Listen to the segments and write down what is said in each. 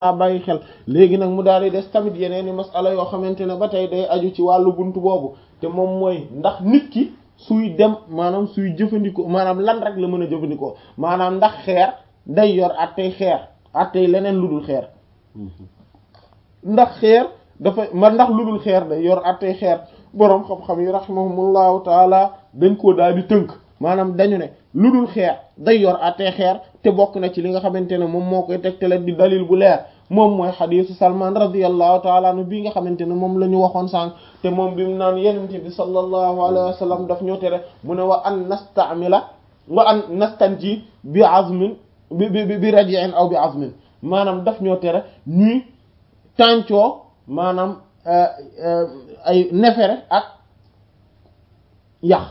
a bàyyi xel léegi nag mu daal di des tamit yeneen i masala yoo xamante ne ba tey day aju ci wàllu buntu boobu te moom mooy ndax nit ki suy dem maanaam suy jëfandikoo maanaam lan rek la mën a jëfandikoo maanaam ndax xeer day yor attey xeer attey leneen lu dul xeer ndax xeer dafa ma ndax lu dul xeer day yor attey xeer boroom xam-xam yi rahimahumullahu taala dañ koo daal di tënk maanaam dañu ne lu dul xeer day yor attey xeer te bokk na ci li nga xamante ne moom moo koy tegtale di dalil bu leer moom mooy xadiisu salman radiyallahu taala anhu bii nga xamante ne moom la ñu waxoon sànq te moom bi mu naan yenente bi sallallahu alayhi wa sallam daf ñoo tere mu ne wa an nastamila wa an nastanji bi azmin bi bi bi raji'in aw bi azmin maanaam daf ñoo tere ñuy tàncoo maanaam ay nefere ak yax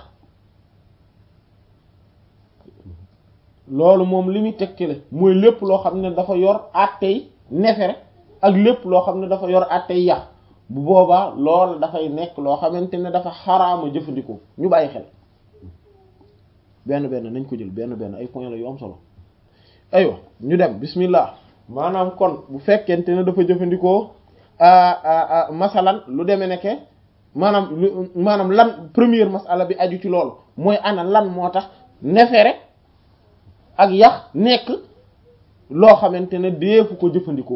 loolu moom li muy tegtale mooy lépp loo xam ne dafa yor àttey nefere ak lépp loo xam ne dafa yor àttey yax bu boobaa loolu dafay nekk loo xamante ne dafa xaraama jëfandikoo ñu bàyyi xel benn benn nañ ko jël benn benn ay point la yu am solo aywa ñu dem bismillah maanaam kon bu fekkente ne dafa jëfandikoo masalan lu demee nekke maanaam lu maanaam lan première masala bi aju ci loolu mooy ana lan moo tax nefere ak yax nekk loo xamante ne deefu ko jëfandikoo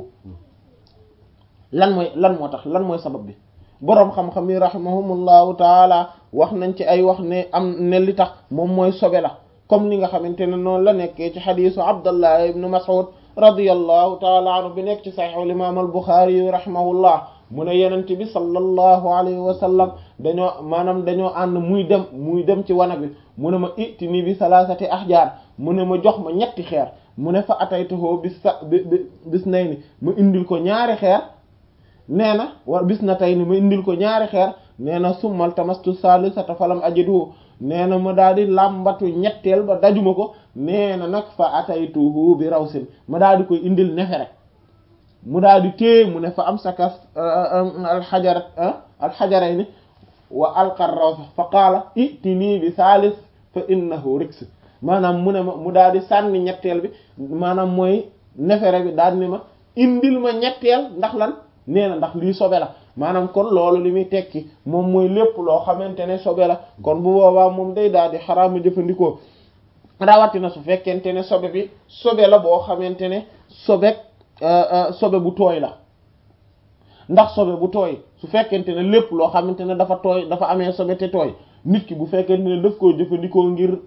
lan mooy lan moo tax lan mooy sabab bi boroom xam-xam yi rahimahumullahu taala wax nañ ci ay wax ne am ne li tax moom mooy sobe la comme ni nga xamante ne noonu la nekkee ci xadiisu abdallah ibnu mas'ud radiyallahu taala anhu bi nekk ci saxiix al imaam al buxaari yi rahimahullah mu ne yenent bi sallallahu alayhi wa sallam dañoo maanaam dañoo ànd muy dem muy dem ci wana bi mu ne ma itti nii bi salaasati ahjaar mu ne ma jox ma ñetti xeer mu ne fa ataytuhu bis sa bi bis nay ni ma indil ko ñaari xeer nee na war bis na tey ni ma indil ko ñaari xeer nee na summal tamastu salisata falam ajiduhu nee na ma daal di làmbatu ñetteel ba dajuma ko nee na nag fa ataytuhu bi rawsin ma daal di koy indil nefere mu daal di téye mu ne fa am saka alxajara alxajarayni wa alqar rawsa fa qaala itini bi salis fa innahu riks maanaam mu ne ma mu daal di sànni ñetteel bi maanaam mooy nefere bi daal ni ma indil ma ñetteel ndax lan nee na ndax lii sobe la maanaam kon loolu li muy tekki moom mooy lépp loo xamante ne sobe la kon bu boobaa moom day daal di xaraama jëfandikoo rawatina su fekkente ne sobe bi sobe la boo xamante ne sobe sobe bu tooy la ndax sobe bu tooy su fekkente ne lépp loo xamante ne dafa tooy dafa amee sobe te tooy nit ki bu fekkente ne daf koo jëfandikoo ngir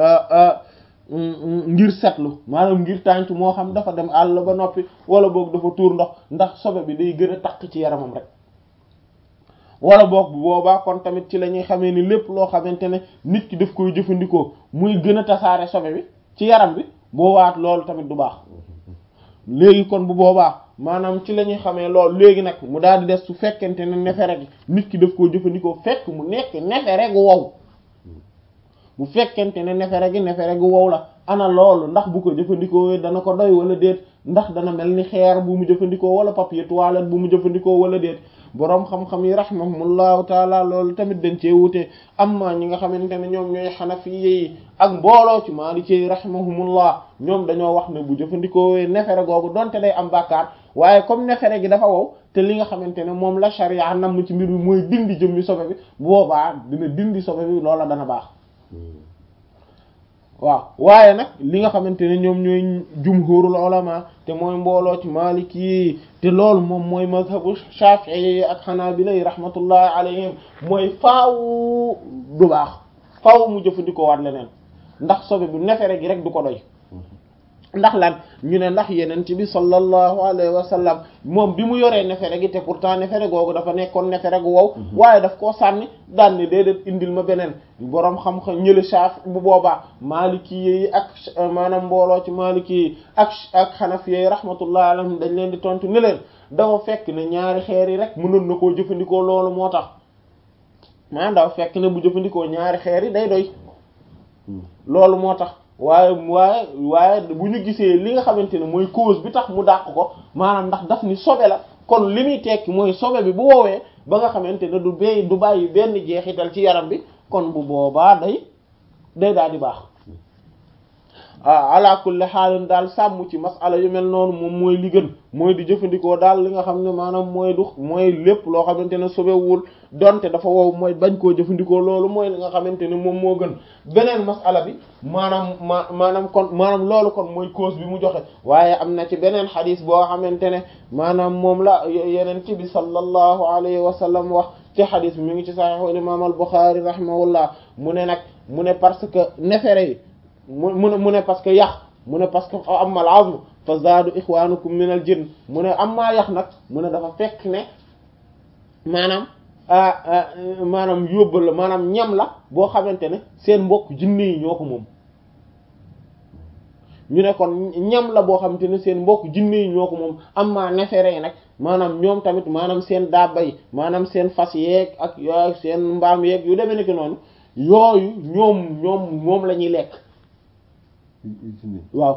ngir setlu maanaam ngir tànc moo xam dafa dem àll ba noppi wala boog dafa tuur ndox ndax sobe bi day gën a takk ci yaramam rek wala boog bu boobaa kon tamit ci la ñuy xamee ni lépp loo xamante ne nit ki daf koy jëfandikoo muy gën a tasaare sobe bi ci yaram bi boobaat loolu tamit du baax léegi kon bu boobaa maanaam ci la ñuy xamee loolu léegi nag mu daal di des su fekkente ne nefere gi nit ki daf koo jëfandikoo fekk mu nekk nefere gu wow bu fekkente ne nefere gi nefere gu wow la ana loolu ndax bu ko jëfandikoo dana ko doy wala déet ndax dana mel ni xeer bu mu jëfandikoo wala papier toilette bu mu jëfandikoo wala déet boroom xam-xam yi rahimahumullahu taala loolu tamit dañ cee wute amma ñi nga xamante ne ñoom ñooy xanafiye yi ak mbooloo ci maaliki yi rahimahumullah ñoom dañoo wax ne bu jëfandikoo nefere googu donte day am bàkkaar waaye comme nefere gi dafa wow te li nga xamante ne moom la sharia nam ci mbir mi mooy dindi jëmmi sobe bi boobaa dina dindi sobe bi loola dana baax waaw waaye nag li nga xamante ne ñoom ñooy jumhurul ulama te mooy mbooloo ci maliki yi te loolu moom mooy mazhabu shafi'i ak hanabila yi rahmatullahi alayhim mooy faaw du baax faaw mu jëfandikoo waat leneen ndax sobe bu nefere gi rek du ko doy ndax lan ñu ne ndax yeneen ci bi sallallahu alayhi wa sallam moom bi mu yoree nefere gi te pourtant nefere googu dafa nekkoon nefere gu wow waaye daf koo sànni daan ni déedéet indil ma beneen boroom xam-xam ñële saaf bu boobaa maliki yi ak maanaam mbooloo ci maliki yi ak ak xanafi yi rahmatullahi alayhim dañ leen di tontu ne leen dafa fekk ne ñaari xeer yi rek mënoon na koo jëfandikoo loolu moo tax maanaam dafa fekk ne bu jëfandikoo ñaari xeer yi day doy loolu moo tax waaye waaye waaye bu ñu gisee li nga xamante ne mooy cause bi tax mu dàq ko maanaam ndax daf ni sobe la kon li muy tekki mooy sobe bi bu woowee ba nga xamante ne du bay du bàyyi benn jeexital ci yaram bi kon bu boobaa day day daal di baax ala kulli xaalin daal sàmm ci masala yu mel noonu moom mooy li gën mooy di jëfandikoo daal li nga xam ne maanaam mooy du mooy lépp loo xamante ne sobewul donte dafa wow mooy bañ koo jëfandikoo loolu mooy li nga xamante ne moom moo gën beneen masala bi maanaam ma maanaam kon maanaam loolu kon mooy cause bi mu joxe waaye am na ci beneen xadis boo xamante ne maanaam moom la yeneen ci bi sallallahu alayhi wa sallam wax ci xadis bi mi ngi ci saxiixu imam al Buxaari rahimahullah mu ne nag mu ne parce que nefere yi mu mu ne mu ne parce que yax mu ne parce que amal azm fa zaadu ixwanukum min al jinn mu ne amma yax nag mu ne dafa fekk ne maanaam maanaam yóbbal la maanaam ñam la boo xamante ne seen mbokk jinne yi ñoo ko moom ñu ne kon ñam la boo xamante ne seen mbokk jinne yi ñoo ko moom amma nefere yi nag maanaam ñoom tamit maanaam seen daaba yi maanaam seen fas yeeg ak yooyu seen mbaam yeeg yu demee nekk noonu yooyu ñoom ñoom moom la ñuy lekk waaw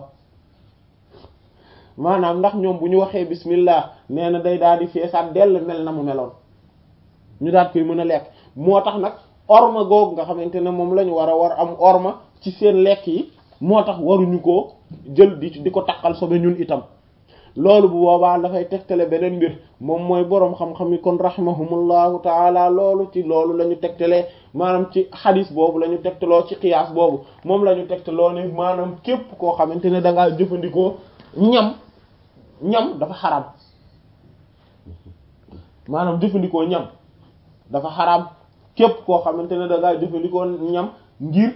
maanaam ndax ñoom bu ñu waxee bismillah nee na day daal di feesaat dell mel na mu meloon ñu daal koy mën a lekk moo tax nag orma googu nga xamante ne moom la ñu war a war am orma ci seen lekk yi moo tax waruñu koo jël di di ko takkal sobe ñun itam loolu bu boobaa dafay tegtale beneen mbir moom mooy boroom xam-xam yi kon rahimahumullahu taala loolu ci loolu la ñu tegtalee maanaam ci xadis boobu la ñu tegtaloo ci qiyaas boobu moom la ñu tegtaloo ne maanaam képp koo xamante ne da ngaa jëfandikoo ñam ñam dafa xaraam maanaam jëfandikoo ñam dafa xaraam képp koo xamante ne da ngaa jëfandikoo ñam ngir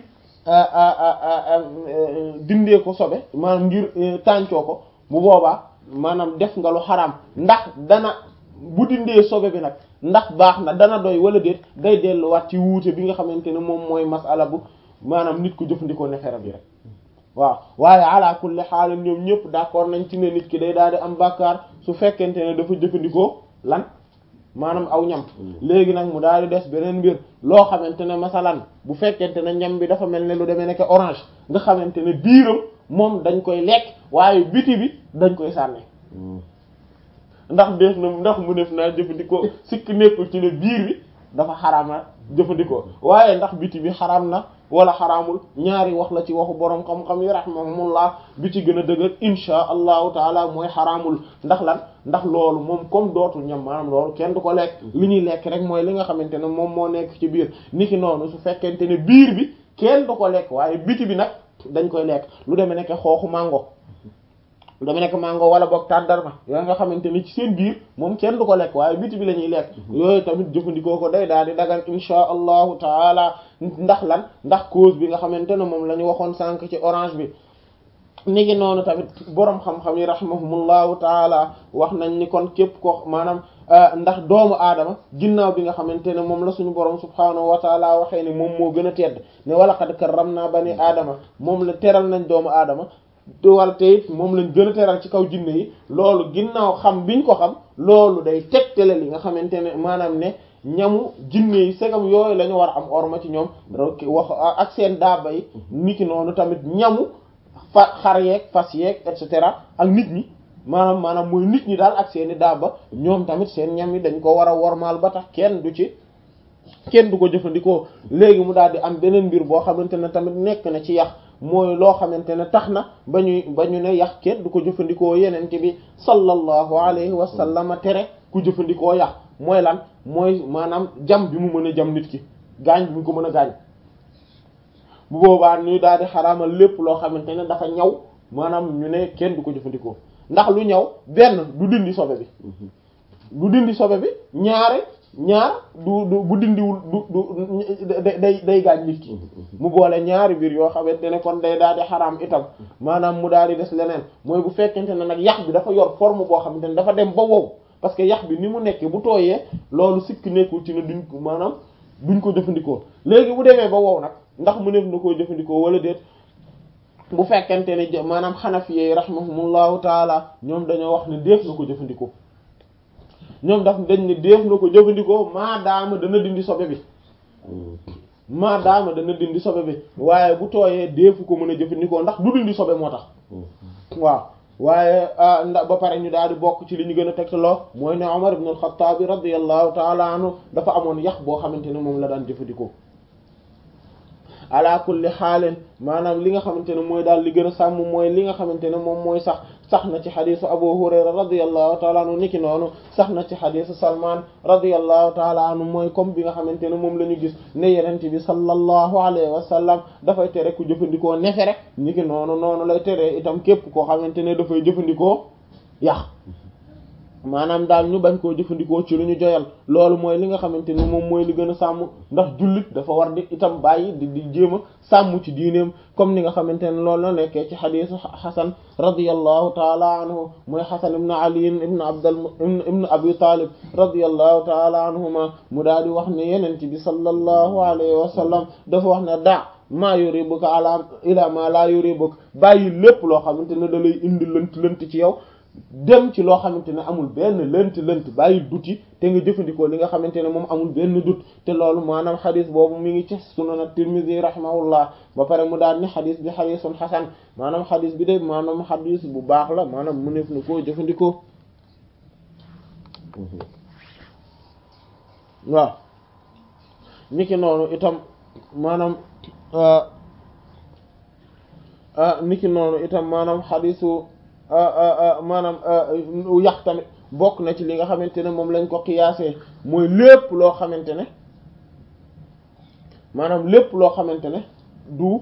dindee ko sobe maanaam ngir tàncoo ko bu boobaa maanaam def nga lu xaraam ndax dana bu dindee sobe bi nag ndax baax na dana doy wala déet day delluwaat ci wuute bi nga xamante ne moom mooy masala bu maanaam nit ku jëfandikoo nefere bi rek waaw waaye ala kulli xaal ñoom ñëpp d'accord nañ ci ne nit ki day daal di am bàkkaar su fekkente ne dafa jëfandikoo lan maanaam aw ñam léegi nag mu daal di des beneen mbir loo xamante ne masalan bu fekkente ne ñam bi dafa mel ne lu demee nekk orange nga xamante ne biiram moom dañ koy lekk waaye biti bi dañ koy sànni ndax def na ndax mu def naa jëfandikoo sikk nekkul ci ne biir bi dafa xaraam na jëfandikoo waaye ndax biti bi xaraam na wala xaraamul ñaari wax la ci waxu boroom xam-xam yi rahimahumullah bi ci gën a dëgër insha allahu taala mooy xaraamul ndax lan ndax loolu moom comme dootul ñam maanaam loolu kenn du ko lekk li ñuy lekk rek mooy li nga xamante ne moom moo nekk ci biir niki noonu su fekkente ne biir bi kenn du ko lekk waaye biti bi nag dañ koy lekk lu demee nekk xooxu mango lu demee nekk mango wala boog tàndarma yooyu nga xamante ne ci seen biir moom kenn du ko lekk waaye biti bi la ñuy lekk yooyu tamit jëfandikoo ko day daal di dagan insha allahu taala ndax lan ndax cause bi nga xamante ne moom la ñu waxoon sànq ci orange bi ni ngi noonu tamit boroom xam-xam yi rahimahumullahu taala wax nañ ni kon képp ko maanaam ndax doomu aadama ginnaaw bi nga xamante ne moom la suñu boroom subhaanahu wa taala waxee ni moom moo gën a tedd ne wala qad karramna bani aadama moom la teral nañ doomu aadama wala te it moom lañ gën a teral ci kaw jinne yi loolu ginnaaw xam biñ ko xam loolu day tegtale li nga xamante ne maanaam ne ñamu jinne yi segam yooyu la ñu war a am orma ci ñoom wax ak seen daaba yi niki noonu tamit ñamu fa xar yeeg fas yeeg et cetera ak nit ñi maanaam maanaam mooy nit ñi daal ak seeni daaba ñoom tamit seen ñam yi dañ ko war a wormaal ba tax kenn du ci kenn du ko jëfandikoo léegi mu daal di am beneen mbir boo xamante ne tamit nekk na ci yax mooy loo xamante ne tax na ba ñuy ba ñu ne yax kenn du ko jëfandikoo yenente bi sallallahu alayhi wa sallam tere ku jëfandikoo yax mooy lan mooy maanaam jam bi mu mën a jam nit ki gaañ bi mu ko mën a gaañ bu boobaa ñu daal di xaraamal lépp loo xamante ne dafa ñaw maanaam ñu ne kenn du ko jëfandikoo ndax lu ñaw benn du dindi sobe bi du dindi sobe bi ñaare ñaar du du bu dindiwul du du day day gaañ nit ki mu boole ñaari biir yoo xamante ne kon day daal di xaraam itam maanaam mu daal di des leneen mooy bu fekkente ne nag yax bi dafa yor forme boo xamante ne dafa dem ba wow parce que yax bi ni mu nekkee bu tooyee loolu sikk nekkul ci ne duñ ko maanaam duñ ko jëfandikoo léegi bu demee ba wow nag ndax mu nekk na koo jëfandikoo wala déet bu fekkente ne maanaam xanafiyey rahimahumullahu taala ñoom dañoo wax ne def na ko jëfandikoo ñoom daf dañ ne def na ko jëfandikoo maadaama dana dindi sobe bi maadaama dana dindi sobe bi waaye bu tooyee deefu ko mën a jëfandikoo ndax du dindi sobe moo tax waaw waaye ndax ba pare ñu daal di bokk ci li ñu gën a tegtaloo mooy ne Umar ibn al-Khattab radiyallahu taala anhu dafa amoon yax boo xamante ne moom la daan jëfandikoo ala kulli xaalin maanaam li nga xamante ne mooy daal li gën a sàmm mooy li nga xamante ne moom mooy sax sax na ci xadisu abu hurayra radiyallahu taala anhu niki noonu sax na ci xadisu salman radiyallahu taala anhu mooy comme bi nga xamante ne moom la ñu gis ne yenente bi sallallahu alayhi wa sallam dafay tere ku jëfandikoo nefe rek niki noonu noonu lay tere itam képp koo xamante ne dafay jëfandikoo yax maanaam daal ñu bañ koo jëfandikoo ci lu ñu joyal loolu mooy li nga xamante ni moom mooy li gën a sàmm ndax jullit dafa war di itam bàyyi di di jéem a sàmm ci diineem comme ni nga xamante ne loolu la nekkee ci xadiisu xasan radiyallahu taala anhu mooy xasan ibn ali ibn abdal ibn abi talib radiyallahu taala anhuma mu daal di wax ne yenent bi sallallahu alayhi wa sallam dafa wax ne daa maa yuribuka ala ila ma la yuribuka bàyyi lépp loo xamante ne da lay indi lënt lënt ci yow dem ci loo xamante ne amul benn lënt lënt bàyyi duti te nga jëfandikoo li nga xamante ne moom amul benn dut te loolu maanaam xadis boobu mi ngi ci sunan at-Tirmidhi rahimahullah ba pare mu daal ni xadis bi xadisun xasan maanaam xadis bi de maanaam xadis bu baax la maanaam mu neef na koo jëfandikoo waaw niki noonu itam maanaam niki noonu itam maanaam xadisu maanaam yax tamit bokk na ci li nga xamante ne moom lañ ko qiyaasee mooy lépp loo xamante ne maanaam lépp loo xamante ne du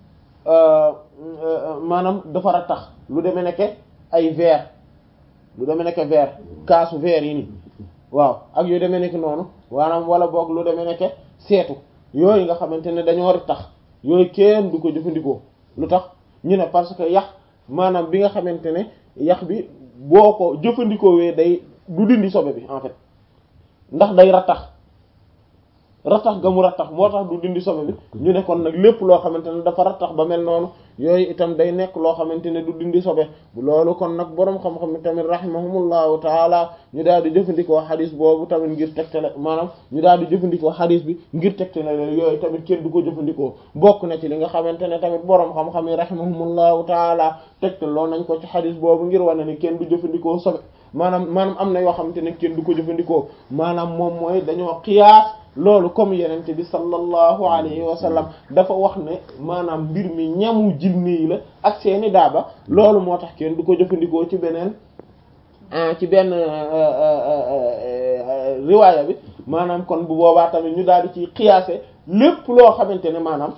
maanaam dafa rattax lu demee nekke ay verre lu demee nekke verre kaasu verre yi nii waaw ak yu demee nekk noonu maanaam wala boog lu demee nekke seetu yooyu nga xamante ne dañoo tax yooyu kenn du ko jëfandikoo lu tax ñu ne parce que yax maanaam bi nga xamante ne yax bi boo ko jëfandikoo wee day du dindi sobe bi en fait ndax day rattax rattax ga mu rattax moo tax du dindi sobe bi ñu ne kon nag lépp loo xamante ne dafa rattax ba mel noonu yooyu itam day nekk loo xamante ne du dindi sobe loolu kon nag boroom xam-xam tamit rahimahumullahu taala ñu daal di jëfandikoo xadis boobu tamit ngir tegtale maanaam ñu daal di jëfandikoo xadis bi ngir tegtale yooyu tamit kenn du ko jëfandikoo bokk na ci li nga xamante ne tamit boroom xam-xam yi rahimahumullahu taala tegtaloo nañ ko ci xadis boobu ngir wane ne kenn du jëfandikoo sobe maanaam maanaam am na yoo xamante ne kenn du ko jëfandikoo maanaam moom mooy dañoo qiyaas loolu comme yenente bi sallallahu alayhi wa sallam dafa wax ne maanaam mbir mi ñamu jinne yi la ak seeni daaba loolu moo tax kenn du ko jëfandikoo ci beneen ci benn riwaaya bi maanaam kon bu boobaa tamit ñu daal di ci qiyaase lépp loo xamante ne maanaam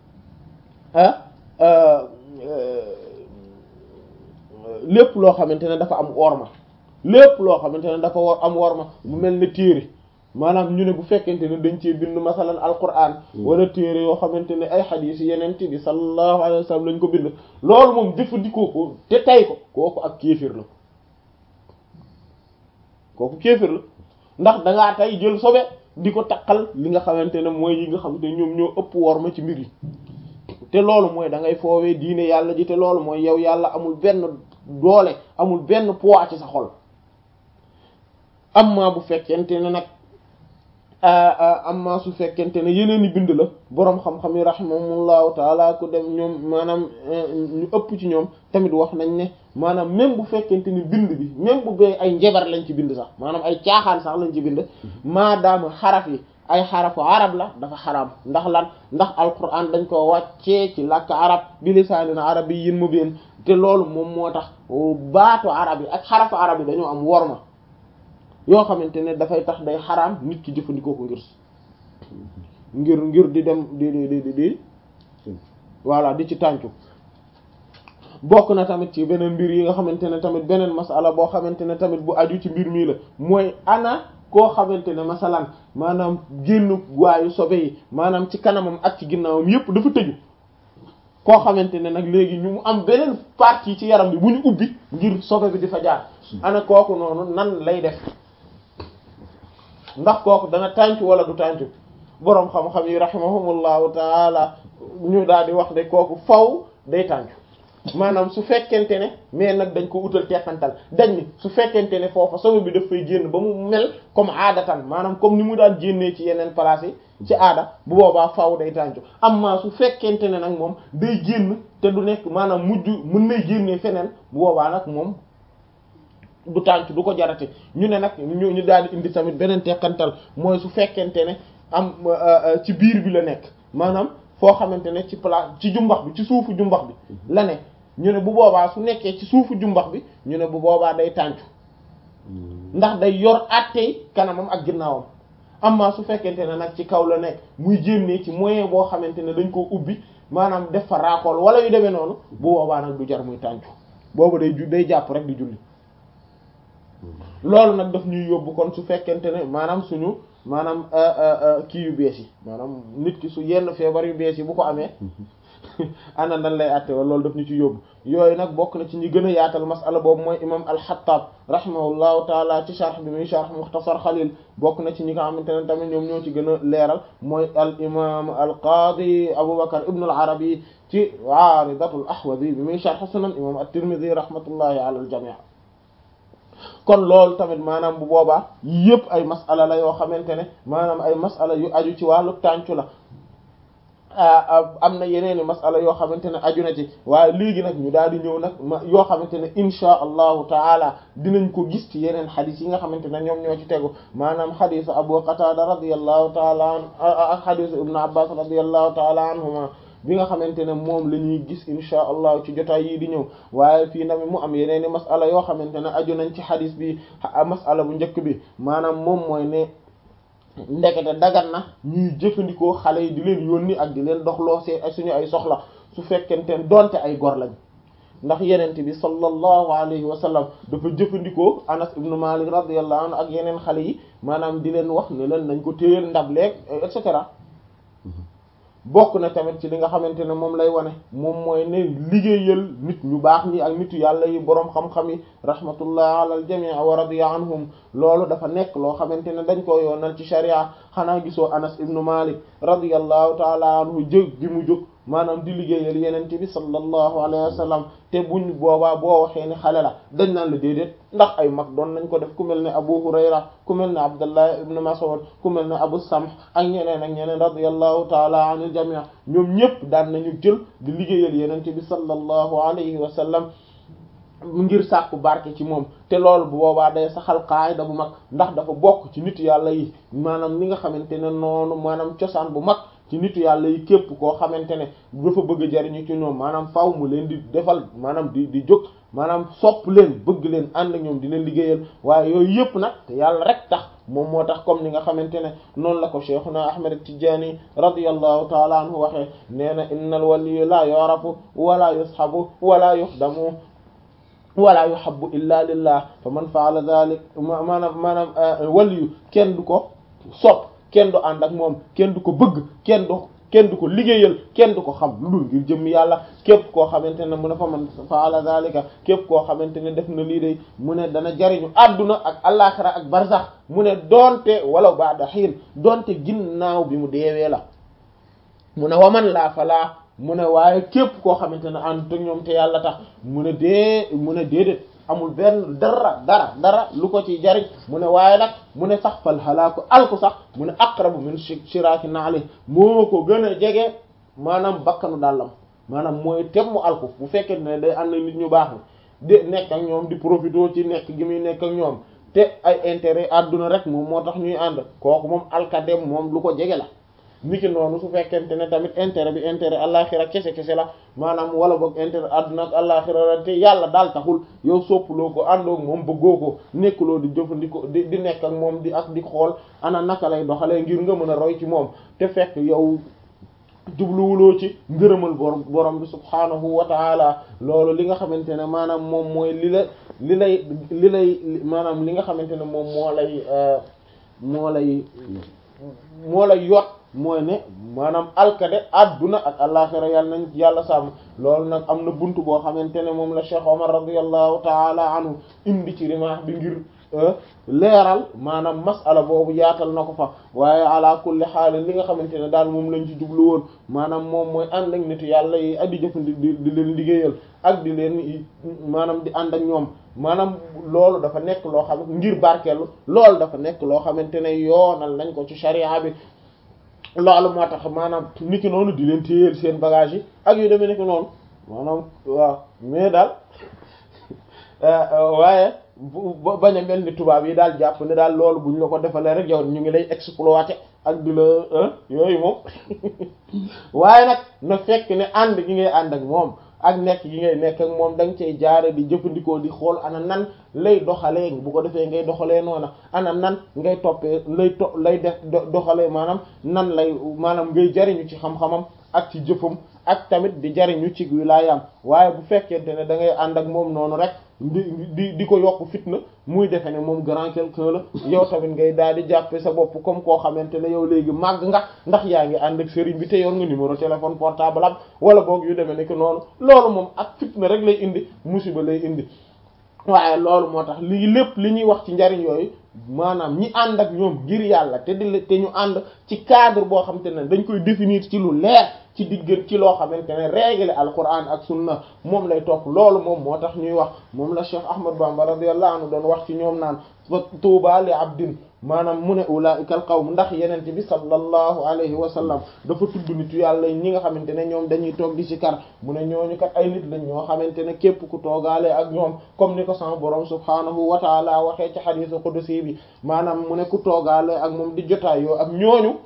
lépp loo xamante ne dafa am worma lépp loo xamante ne dafa war am worma bu mel ne téere maanaam ñu ne bu fekkente ne dañ cee bind masalan alquran wala téere yoo xamante ne ay xadiis yeneen bi sallallahu alayhi wa sallam lañ ko bind loolu moom jëfandikoo ko te tay ko kooku ak kéefir la kooku kéefir la ndax dangaa tey jël sobe di ko taqal li nga xamante ne mooy yi nga xamante ne ñoom ñoo ëpp worma ci mbir yi te loolu mooy da ngay foowee diine yàlla ji te loolu mooy yow yàlla amul benn doole amul benn poids ci sa xol amma bu fekkente ne nag amma su fekkente ne yeneen i bind la boroom xam-xam yi rahimahumullahu taala ku dem ñoom maanaam ñu ëpp ci ñoom tamit wax nañ ne maanaam même bu fekkente ni bind bi même bu bee ay njabar lañ ci bind sax maanaam ay caaxaan sax lañ ci bind maadaama xaraf yi ay xarafu arab la dafa xaraam ndax lan ndax alquran dañ ko wàccee ci làkk arab bi lisaanin arabiyyin mubiin te loolu moom moo tax baatu arab yi ak xarafu arab yi dañoo am worma yoo xamante ne dafay tax day xaraam nit ki jëfandikoo ko ngir ngir ngir di dem di di di di voilà di ci tàncu bokk na tamit ci beneen mbir yi nga xamante ne tamit beneen masala boo xamante ne tamit bu aju ci mbir mii la mooy ana koo xamante ne masalan maanaam génn waayu sobe yi maanaam ci kanamam ak ci ginnaawam yépp dafa tëju koo xamante ne nag léegi ñu mu am beneen partie ci yaram bi bu ñu ubbi ngir sobe bi di fa jaar ana kooku noonu nan lay def ndax kooku dana tàncu wala du tàncu boroom xam-xam yi rahimahumullahu taala ñu daal di wax ne kooku faw day tàncu maanaam su fekkente ne mais nag dañ ko utal teqantal dañ ni su fekkente ne foofa sobe bi daf fay génn ba mu mel comme aadatan maanaam comme ni mu daan génnee ci yeneen place yi ci aada bu boobaa faw day tàncu amma su fekkente ne nag moom day génn te du nekk maanaam mujj mën nay génnee feneen bu boobaa nag moom du tànc du ko jarate ñu ne nag ñu ñu daal di indi tamit beneen teqantal mooy su fekkente ne am ci biir bi la nekk maanaam foo xamante ne ci place ci jumbax bi ci suufu jumbax bi la ne ñu ne bu boobaa su nekkee ci suufu jumbax bi ñu ne bu boobaa day tàncu ndax day yor àttey kanamam ak ginnaawam amma su fekkente ne nag ci kaw la nekk muy jénnee ci moyen boo xamante ne dañ koo ubbi maanaam def fa raakool wala yu demee noonu bu boobaa nag du jar muy tàncu boobu day ju day jàpp rek di julli loolu nag daf ñuy yóbbu kon su fekkente ne maanaam suñu maanaam kii yu bees yi maanaam nit ki su yenn feebar yu bees yi bu ko amee ana nan lay àtte wala loolu daf ñu ci yóbbu yooyu nag bokk na ci ñi gën a yaatal masala boobu mooy imam al-Xattaab rahimahullahu taala ci sharh bi muy sharh Muxtasar Xalil bokk na ci ñi nga xamante ne tamit ñoom ñoo ci gën a leeral mooy al imam al qaadi Abubakar ibn al Arabi ci Aaridatul Ahwazi bi muy sharh Sunan imam at-Tirmidhi rahmatullahi ala al jamii kon loolu tamit maanaam bu boobaa yëpp ay masala la yoo xamante ne maanaam ay masala yu aju ci wàllu tàncu la am na yeneen i masala yoo xamante ne aju na ci waaye léegi nag ñu daal di ñëw nag ma yoo xamante ne insha allahu taala dinañ ko gis ci yeneen xadis yi nga xamante ne ñoom ñoo ci tegu maanaam xadisu abu qatada radiyallahu taala an ak xadisu ibnu abbas radiyallahu taala anhuma bi nga xamante ne moom la ñuy gis insha allah ci jotaay yii di ñëw waaye fii tamit mu am yeneen i masala yoo xamante ne aju nañ ci xadis bi masala bu njëkk bi maanaam moom mooy ne ndekete dagan na ñuy jëfandikoo xale yi di leen yónni ak di leen doxloo see ak suñu ay soxla su fekkente donte ay gor lañ ndax yenente bi sallallahu alayhi wa sallam dafa jëfandikoo anas ibnu malik radiyallahu anhu ak yeneen xale yi maanaam di leen wax ne leen nañ ko téyel ndab leeg et cetera bokk na tamit ci li nga xamante ne moom lay wane moom mooy ne liggéeyal nit ñu baax ñi ak nitu yàlla yi boroom xam-xam yi rahmatullah ala al jamii wa radiya anhum loolu dafa nekk loo xamante ne dañ ko yoonal ci sharia xanaa gisoo anas ibnu malik radiyallahu taala anhu jóg gi mu jóg maanaam di liggéeyal yenente bi sallallahu alayhi wa sallam te buñ boobaa boo waxee ni xale la dañ naan la déedéet ndax ay mag doon nañ ko def ku mel ne abu hurayra ku mel ne abdullah ibn mas'ud ku mel ne abu samh ak ñeneen ak ñeneen radiyallahu taala anil jami' ñoom ñëpp daan nañu jël di liggéeyal yenente bi sallallahu alayhi wa sallam ngir sàkku barke ci moom te loolu bu boobaa day saxal qaayda bu mag ndax dafa bokk ci nit yàlla yi maanaam li nga xamante ne noonu maanaam cosaan bu mag ci nitu yàlla yi képp koo xamante ne dafa bëgg a jariñu ci ñoom maanaam faaw mu leen di defal maanaam di di jóg maanaam sopp leen bëgg leen ànd ak ñoom di leen liggéeyal waaye yooyu yëpp nag te yàlla rek tax moom moo tax comme ni nga xamante ne noonu la ko cheikhuna ahmad tijani radiyallahu taala anhu waxee nee na innal waliyu la yorafu wala yushabu wala yuxdamu wala yuhabbu illa lillah fa man faala dhalik maanaam maanaam waliyu kenn du ko sopp kenn du ànd ak moom kenn du ko bëgg kenn du kenn du ko liggéeyal kenn du ko xam lu dul ngir jëmm yàlla képp koo xamante ne mu ne fa man faala zalika képp koo xamante ne def na lii day mu ne dana jariñu adduna ak alaxira ak barzax mu ne doonte wala ba'da xiin doonte ginnaaw bi mu deewee la mu ne waman laa falaa mu ne waaye képp koo xamante ne ànd ak ñoom te yàlla tax mu ne dee mu ne déedéet amul benn dara dara dara lu ko ci jariñ mu ne waaye nag mu ne sax fal halaaku alku sax mu ne aqrabu min shiraaki naali moo ko gën a jege maanaam bakkanu dàllam maanaam mooy tem mu alku bu fekkee ne day ànd nit ñu baax di nekk ak ñoom di profité ci nekk gi muy nekk ak ñoom te ay intérêt àdduna rek moom moo tax ñuy ànd kooku moom alkadem moom lu ko jege la niki noonu su fekkente ne tamit intérêt bi intérêt àllaxira kese kese la maanaam wala boog intérêt àdduna ak àllaxira la te yàlla daal taxul yow soppaloo ko àndoog moom bëggoo ko nekkuloo di jëfandikoo di di nekk ak moom di ak di xool ana naka lay doxalee ngir nga mën a roy ci moom te fekk yow jubluwuloo ci ngërëmal borom borom bi subhaanahu wa taala loolu li nga xamante ne maanaam moom mooy li la li lay li lay maanaam li nga xamante ne moom moo lay moo lay moo lay yot mooy ne maanaam alkade adduna ak alaxira yàlla nañ yàlla sàmm loolu nag am na buntu boo xamante ne moom la Cheikh Omar radiyallahu taala anhu indi ci rimaax bi ngir leeral maanaam masala boobu yaatal na ko fa waaye ala kulli xaal li nga xamante ne daal moom lañ ci jublu woon maanaam moom mooy ànd ak nitu yàlla yi ak di jëfandi di leen liggéeyal ak di leen maanaam di ànd ak ñoom maanaam loolu dafa nekk loo xam ngir barkeelu loolu dafa nekk loo xamante ne yoonal nañ ko ci sharia bi loolu moo tax maanaam nit ki noonu di leen téyeel seen bagage yi ak yu demee nekk noonu maanaam waaw mais daal waaye bañ a mel ni tubaab yi daal jàpp ne daal loolu buñ la ko defalee rek yow ñu ngi lay exploiter ak di la yooyu moom waaye nag na fekk ne ànd gi ngay ànd ak moom ak nekk gi ngay nekk ak moom da nga cay jaare di jëfandikoo di xool ana nan lay doxalee bu ko defee ngay doxalee noona ana nan ngay toppee lay to lay def doxalee maanaam nan lay maanaam ngay jariñu ci xam-xamam ak ci jëfam ak tamit di jariñu ci wilaayam waaye bu fekkente ne da ngay ànd ak moom noonu rek di di di ko yokk fitna muy defe ne moom grand quelqu'un la yow tamit ngay daal di jàppe sa bopp comme koo xamante ne yow léegi màgg nga ndax yaa ngi ànd ak sëriñ bi te yor nga numéro téléphone portable am wala boog yu demee ne que noonu loolu moom ak fitna rek lay indi musiba lay indi waaye loolu moo tax lii lépp li ñuy wax ci njariñ yooyu maanaam ñi ànd ak ñoom ngir yàlla te di te ñu ànd ci cadre boo xamante ne dañ koy définir ci lu leer ci digg ci loo xamante ne règle alquran ak sunna moom lay topp loolu moom moo tax ñuy wax moom la Cheikh Ahmad Bamba radiyallahu anhu doon wax ci ñoom naan fa tuuba li abdin maanaam mu ne ulaa'ikal qawm ndax yenente bi sallallahu alayhi wa sallam dafa tudd nitu yàlla ñi nga xamante ne ñoom dañuy toog di ci kar mu ne ñooñu kat ay nit lañ ñoo xamante ne képp ku toogaale ak ñoom comme ni ko sama borom subhaanahu wa taala waxee ci xadiisu qudsi bi maanaam mu ne ku toogaale ak moom di jotaayoo ak ñooñu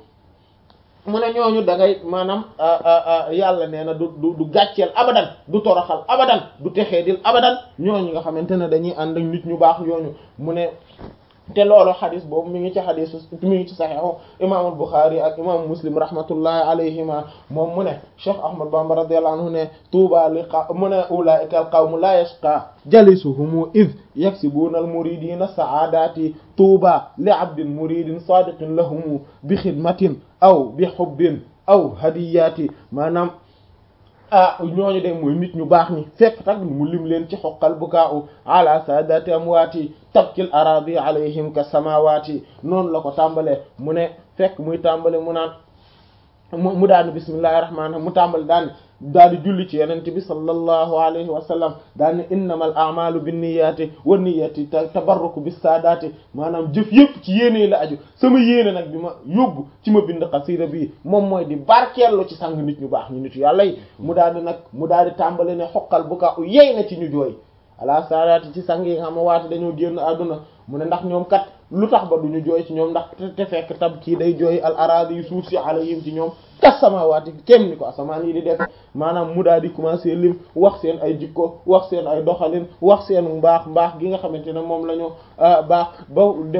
mu ne ñooñu da ngay maanaam yàlla nee na du du du gàcceel abadan du toroxal abadan du texeedil abadan ñooñu nga xamante ne dañuy ànd ak nit ñu baax ñooñu mu ne te loolu xadis boobu mi ngi ci xadis mi ngi ci saxiixu imaamul Buxaari ak imaamu Muslim rahmatullahi alayhima moom mu ne Cheikh Ahmad Bamba radiyallahu anhu ne tuuba li qa mu ne ulaa'ika al qawmu la yashqa jalisuhum iz yaksibuuna al muridina saadati tuuba li abdin muridin sadiqin lahum bi xidmatin aw bi xubbin aw hadiyati maanaam ah ñooñu de mooy nit ñu baax ñi fekk tak mu lim leen ci xoqal bukaa'u ala saadati amwaati tabkil aradi alayhim ka samawati noonu la ko tàmbalee mu ne fekk muy tàmbale mu naan mu mu daani bismillahir rahmanir rahim mu tàmbale daan daal di julli ci yonent bi sallallahu alayhi wa sallam daal ne innamal a'malu binniyati wa niyyati tabarruku bis saadati maanaam jëf yëpp ci yéene la aju sama yéene nag bi ma yóbbu ci ma bind xasida bii moom mooy di barkeellu ci sang nit ñu baax ñu nitu yàlla yi mu daal di nag mu daal di tàmbale ne xoqal bu ka u yey na ci ñu jooy ala saadaati ci sang yi nga xam ne waate dañoo génn àdduna mu ne ndax ñoom kat lu tax ba duñu jooy ci ñoom ndax te fekk tab kii day jooy al araadi yu suuf si alayhim ci ñoom kas samawaati kem ni ko asamaan yi di def maanaam mu daal di commencer lim wax seen ay jikko wax seen ay doxalin wax seen mbaax mbaax gi nga xamante ne moom la ñu baax ba